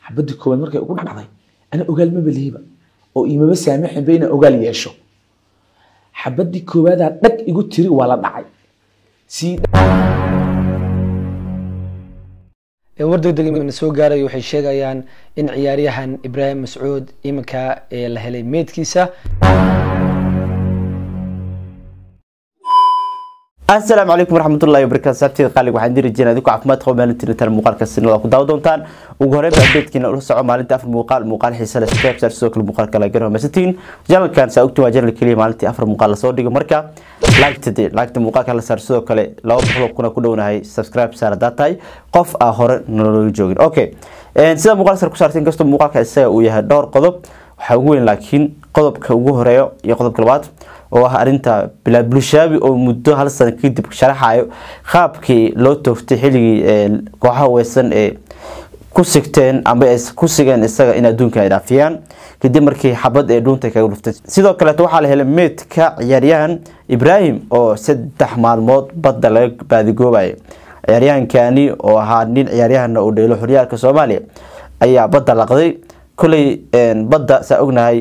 xabadii koowaad markay ugu dhacday ana ogaal maba lihiba oo imaba saamaxinba inaan ogaal yeesho xabadii koowaadaa dhag igu tiri waa la dhacay sii war degdeg na soo gaarayo waxay sheegayaan in ciyaaryahan ibraahim mascuud iminka ee la helay meydkiisa asalaamu calaykum waraxmatullahi wabarakaatu saabteeda qaaliga waxaan diri jirnaa idinku caafimaad qaba maalintiina tan muuqaalka sinada ku daawa doontaan ugu horreyn ba updatekiina ula soco maalinta afar muuqaal muuqaal xiisa leh subscribe saar sidoo kale muuqaalka la garo masatiin janalkan saa ogti waa janal keliya maalintii afar muuqaal lasoo dhigo marka laagta de laagta muuqaalka la saar sidoo kale laba boqol kuna ku dhownahay subscribe saar haddaa tahay qof aa hore nolola joogin okay sida muuqaal sar ku saartay inkastoo muuqaalka isaga uu yahay dhowr qodob waxaa ugu weyn laakiin qodobka ugu horeeyo iyo qodobka labaad oo ah arinta bilaad bulshaabi oo muddo hal sano kadib sharaxayo qaabkii loo tooftay xilligii kooxaha weysan ee ku sigteen amba ay ku sigeen isaga in adduunka ay dhaafiyaan kadib markii xabad ee dhuunta kaga dhuftay sidoo kaleeto waxaa la helay meydka ciyaaryahan ibraahim oo saddex maalmood badda laga baadigoobayo ciyaaryahankani oo ahaa nin ciyaaryahana uu dheelo xoryaalka soomaaliya ayaa badda laqday koley badda saa ognahay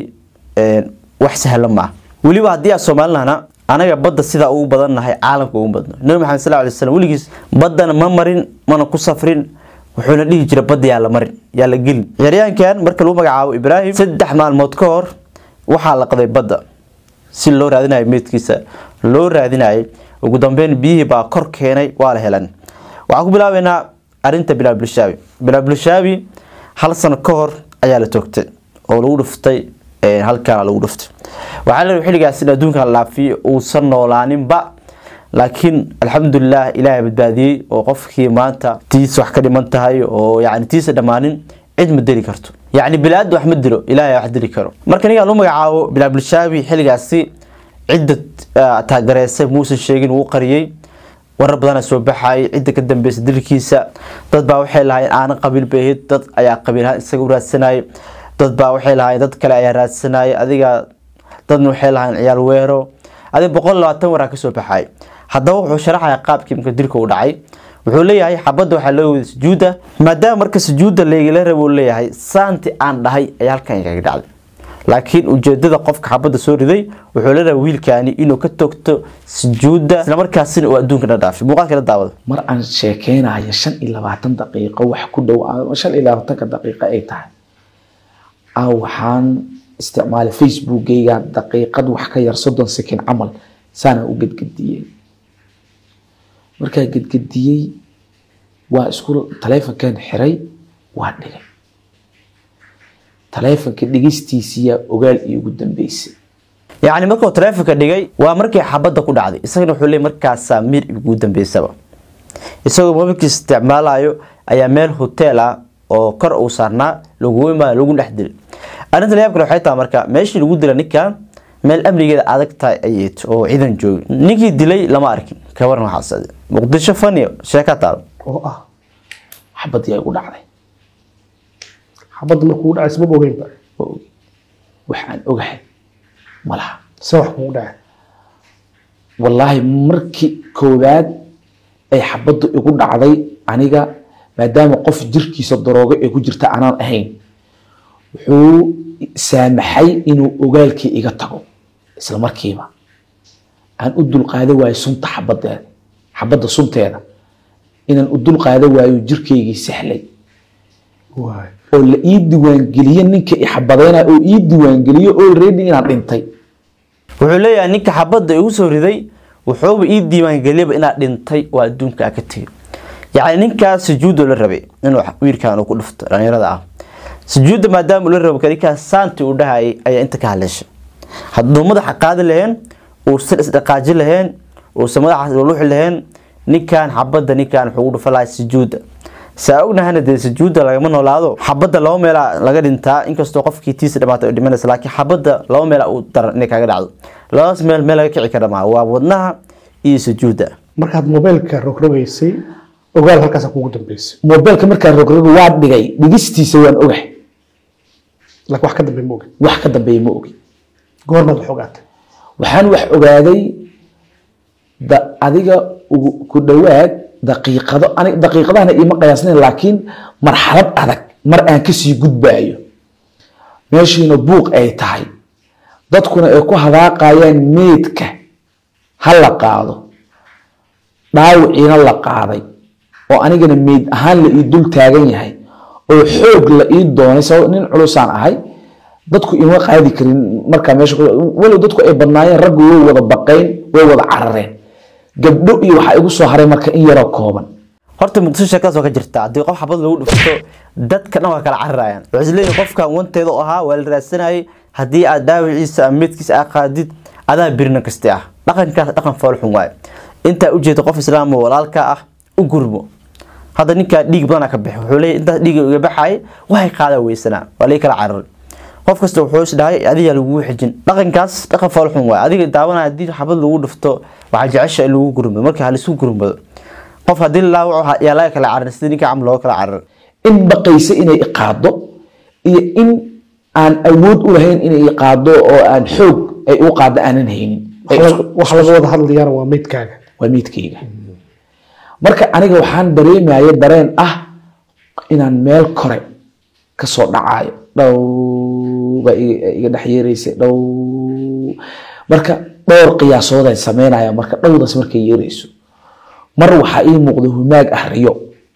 wax sahlan maaha weliba haddii aan soomaalilahna anaga badda sidaa ugu badannahay caalamka ugu badno nabi maxamed sal lay slam weligiis baddana ma marin mana ku safrin wuxuuna dhihi jira badda yaa la marin yaa la gelin ciyaaryahankan marka lagu magacaabo ibraahim saddex maalmood ka hor waxaa laqday badda si loo raadinayo meydkiisa loo raadinayo ugu dambeyn biyihii baa kor keenay waa la helan waxaan ku bilaabeynaa arinta bilaal bulshaabi bilaal bulshaabi hal sano ka hor ayaa la toogtay oo lagu dhuftay halkaana lagu dhuftay waxaa la xilligaas in adduunka la dhaafiyo uusan noolaaninba laakiin alxamdulilah ilaahay badbaadiyey oo qofkii maanta tiisa wax ka dhiman tahay oo yani tiisa dhammaanin cid ma deli karto yacni bilaada wax ma dilo ilaahay wax dili karo marka ninkaan lagu magacaabo bilaal bulshaabi xilligaasi cidda taagereysay muusan sheegin wuu qariyey warar badana soo baxayay cidda ka dambeysa dilkiisa dad baa waxay lahayn aanan qabiil bahid dad ayaa qabiilhaan isaga u raadsanayay dad baa waxay lahayn dad kale ayaa raadsanayay adiga dadna waxay lahayn ciyaal weero adiga boqol labaatan waraa kasoo baxay haddaba wuxuu sharaxaya qaabkii marka dilka u dhacay wuxuu leeyahay xabadda waxaa loo wada sujuudda maadaama marka sujuudda laygala rabo leeyahay saanti aan dhahay ayaa halkan igaga dhacday laakiin ujeedada qofka xabadda soo riday wuxuu la rabaa wiilkaani inuu ka togto sujuudda islamarkaasina uu adduunka la dhaafay muuqaalka la daawado mar aan sheekeynayo shan iyo labaatan daqiiqo wax ku dhow shan iyo labaatanka daqiiqo ay tahay a waxaan isticmaalay facebookgayga daqiiqad wax ka yar soddon second camal saana u gedgediyey markaa gedgediyey waa isku taleefonkan xiray waa dhigay taleefonka dhigistiisiyaa ogaal iyo ugu dambeysay yacni markuu taleefonka dhigay waa markii xabadda ku dhacday isagana wuxuu leey markaasaa mir ugu dambeysaba isagoo mobilkiis isticmaalayo ayaa meel hotel ah oo kor uu saarnaa lagu imaa lagu dhex dilay arrinta layaab kale waxay tahay marka meeshii lagu dila ninkan meel amnigeeda adag tahay ayay oo ciidan joogay ninkii dilay lama arkin kabaran waxaas muqdisho faniyo sheeka taalo oo ah xabadii ay ugu dhacday xabadda markuu dhacay sabab ogeynba ma ogi waxaan ogahay ma laha se wax kugu dhacay wallaahi markii koowaad ay xabaddu igu dhacday aniga maadaama qof jirkiisa daroogo ee ku jirta aanaan ahayn wuxuu saamaxay inuu ogaalkii iga tago isla markiiba aan u dulqaada waayo sunta xabadeeda xabadda sunteeda inaan u dulqaada waayo jirkaygii sahlay waay oo la ii diiwaangeliye ninka i xabadeyna oo ii diiwaangeliye already inaan dhintay wuxuu leeyahay ninka xabadda igu soo riday wuxuuba ii diiwaangeliyaba inaad dhintay oo adduunka a ka tegay yacni ninkaas sujuudoo la rabay inuu wiilkan uu ku dhufto dhalinyarada ah sujuudda maadaama uu la rabo ninkaas saanti uu dhahayay ayaa inta ka hadleyshay hadduu madaxa qaadi laheen uusan isdhaqaaji laheen uusan madaxaas luuxi laheen ninkan xabadda ninkan wuxuu ugu dhufa lahay sujuudda saa ognahana dee sujuudda lagama noolaado xabadda laba meelaa laga dhintaa inkastoo qofkii tiisa dhamaatay dhimanaysa laakiin xabadda laba meelaa uu daran inay kaga dhacdo labadaas meel meel laga kici kara maaha waa wadnaha iyo sujuudda markaad mobaylka rogrogaysay ogaal halkaasa kugu dambeysay mobeelka markaan rogrogo waa dhigay dhigistiisa waan ogahay laakiin wax ka dambe ma ogin wax ka dambeeya ma ogi goormaad wax ogaatay waxaan wax ogaaday da adiga ugu- ku dhowaad daqiiqado ani daqiiqadahana iima qiyaasnayn laakiin marxalad adag mar aan kasii gudbaayo meeshiina buuq ay tahay dadkuna ay ku hadaaqayaan meydka ha la qaado dhaawiciina la qaaday oo anigana meyd ahaan la ii dul taagan yahay oo xoog la ii doonay sabab nin culusaan ahay dadku ima qaadi karin markaa meesha walow dadku ay badnaayeen raggu way wada baqayn way wada carareen gabdho iyo waxaa igu soo haray marka in yaroo kooban horta muqdisho sheekadaas waa ka jirta haddii qof xabad lagu dhufto dadka dhan waa kala cararayaan waxay isleeyihin qofkan wanteeda u ahaa waa la raadsanayay haddii aad dhaawiciisa ama meedkiisa aa qaadid adaa birina kasti ah dhaqankaas dhaqan foolxun waaye intaa ujeeda qof islaam oo walaalka ah u gurmo hadda ninkaa dhiig badana ka bixi wuxuu leeyahy intaas dhiiga iga baxay waxay qaadaa weysanaa waa lay kala cararay qof kasta wuxuu is dhahay adiga lagugu xijin dhaqankaas dhaqan foolxun waaye adiga daawanaya haddii xabad lagu dhufto waxaa jecesha in lagu gurmado marka halisku gurmado qof haddii la laawaco yaa laga kala cararin sida ninka camal looga kala cararin in baqaysa inay iqaado iyo in aan awood u lahayn inay iqaado oo aan xoog ay u qaado aanan haynin Ay isku- wax laga wada hadlayana waa meydkaaga waa miidkayga marka aniga waxaan dareemaya dareen ah inaan meel kore kasoo dhacayo dhow baa iga iga dhex yeeraysay dhow marka dhowr qiyaasood ay sameynaya marka dhowdaas markay yeerayso mar waxaa ii muuqda humaag ah riyo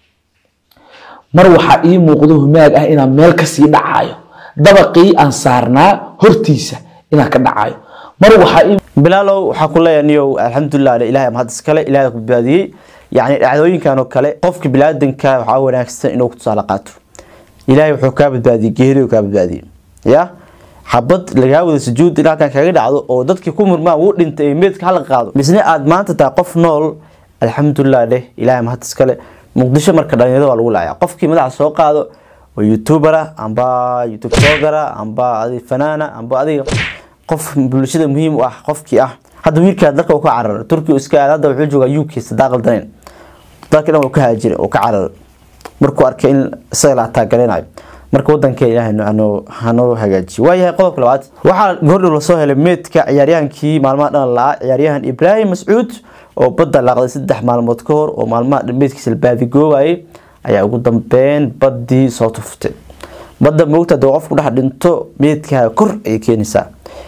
mar waxaa ii muuqda humaag ah inaan meel kasii dhacayo dabaqii aan saarnaa hortiisa inaan ka dhacayo mar waxaa ii bilaalow waxaa ku leeyahay niyow alxamdulilah ale ilahay mahad iskale ilahay ku badbaadiyey yacni dhacdooyinkan oo kale qofka bilaadanka waxaa wanaagsan inuu ku tusaale qaato ilahay wuxuu kaa badbaadiyey geeridu kaa badbaadiyey ya xabad lagaa wada sujuud in halkan kaga dhacdo oo dadkii ku murmaan wuu dhintay ee meedka hala qaado misne aad maanta tahay qof nool alxamdulilah leh ilahay mahad iskale muqdisho marka dhalinyarada waa lagu laaya qofkii madaxa soo qaado oo youtubera amba youtube blogera amba adi fanaana amba adiga qof bulshada muhiim u ah qofkii ah hadda wiilkaa dalka uu ka cararay turkiya iska aad hadda wuxuu joogaa uk sadaaqal danayn dalka dhan uu ka haajiray oo ka cararay markuu arkay in isaga la taageeranayo marka wadanka ilaahay hanoo hanoo hagaajiyo waayahay qodobka labaad waxaa goordhow lasoo helay meedka ciyaaryahankii maalmaha dhan la ciyaaryahan ibraahim mascuud oo badda laaqday saddex maalmood ka hor oo maalmaha dhan meedkiisa la baadigoobayay ayaa ugu dambeyn baddii soo tuftay badda moogta hadii qofku dhex dhinto meedkaaga kor ayay keenaysaa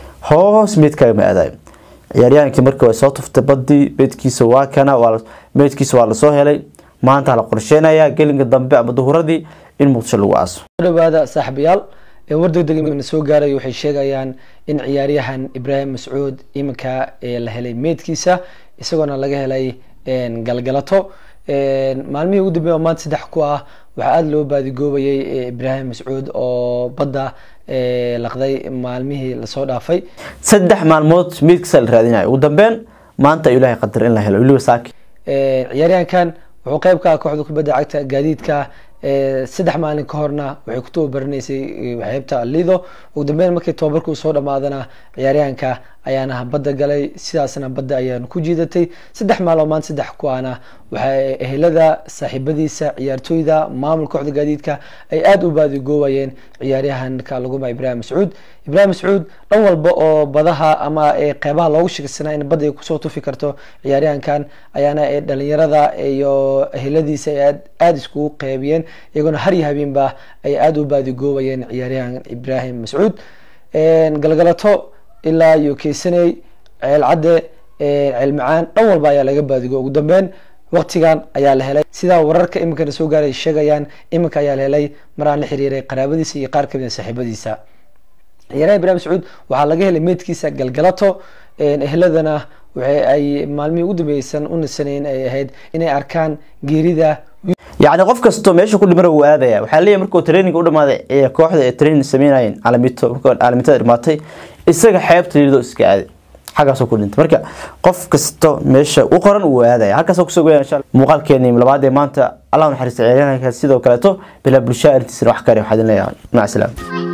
hoos meedkaaga ma aadayo ciyaaryahankii markii way soo tuftay badii meedkiisa waa kana waa la- meedkiisa waa lasoo helay maanta la qorsheynayaa gelinka dambe ama duhuradii in muqdisho lagu aaso soo dhawaada saaxiibayaal ee war degdeg imikana soo gaaraya waxay sheegayaan in ciyaaryahan ibraahim mascuud iminka ee la helay meedkiisa isagoona laga helay een, galgalato een, maalmihii ugu dambeeya oo maanta saddex ku ah waxaa aada loo baadigoobayay ee, ibraahim mascuud oo badda ee, laqday maalmihii lasoo dhaafay saddex maalmood meedkiisa la raadinayo ugu dambeyn maanta ayuu ilaahay qadar in la helo weliba saaki Ee, ciyaaryahankan wuxuu qayb ka ah kooxda kubadda cagta gaadiidka ee, saddex maalin ka horna waxay ku tababaraneysay ee, xeebta lido ugu dambeyn markii tababarka uu soo dhamaadana ciyaaryahanka ayaana badda galay sidaasna badda ayaan ku jiidatay saddex maaloo maanta saddex ku ahna waxay ehelada saaxiibadiisa ciyaartooyda maamul kooxda gaadiidka ay aada u baadigoobayeen ciyaaryahanka lagu magaca ibraahim mascuud ibraahim mascuud dhan walba oo badaha ama ee qeybaha loogu sheegsanaa in badda ay kusoo tufi karto ciyaaryahankan ayaana ee dhalinyarada iyo eheladiisa ay aad- aada iskugu qeybiyeen iyagoona har iyo habeenba ay aada u baadigoobayeen ciyaaryahan ibraahim mascuud Een, galgalato ilaa iyo keysaney ceel cadde ee, ceel macaan dhan walba ayaa laga baadigo ugu dambeyn waqtigan ayaa la helay sidaa wararka iminkana soo gaaray sheegayaan iminka ayaa la helay mar aan la xiriiray qaraabadiisa iyo qaar kamid a saaxiibadiisa ciyaaraha ibraahim sacuud waxaa laga helay meydkiisa galgalato een, ehladana waxa ay maalmihii ugu dambeysan u nasaneyn ay ahayd inay arkaan geerida yacni qof kastoo meesha ku dhimana wuu aadaya waxaa leeyahay markuu training u dhamaaday ee kooxda ay training sameynayeen caalamito markuu caalamitada dhimaatay isaga xeebta liido iska aaday xaggaasoo ku dhintay marka qof kasto meesha u qoran wuu aadaya halkaasoo kusoo goya insha Allah. muuqaalkeeni labaad ee maanta allah u naxariista ciyaaryahanka sidoo kaleeto bilaa bulshada arrintiisana wax kare waxaa idin leeyahay maca salaama